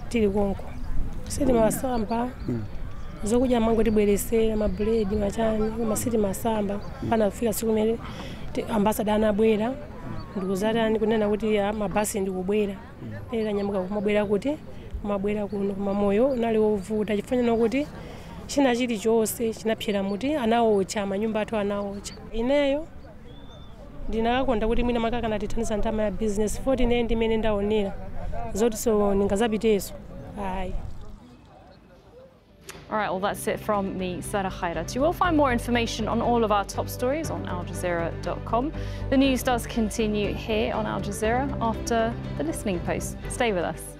tili konko sitimasamba zokudya mango tibweresera mabuledi machani koma sitimasamba pana kufika siku limene ti- ambasada anabwera ndikuzatani kunena kuti ah, mabasi ndikubwera era nyamuka kumabwera kuti kumabwera kuno koma moyo unali wovuta chifukwa kuti china chilichonse chinapsera muti anawocha manyumba athu anawocha ineyo ndinakakonda kuti mwina makakana tithandiza ndama ya business foti ine ndimene ndaonera zoti so ndingazapiteso ayi All right, well, that's it from me, Sarah Khairat. You will find more information on all of our top stories on aljazeera.com. The news does continue here on Al Jazeera after the listening post. Stay with us.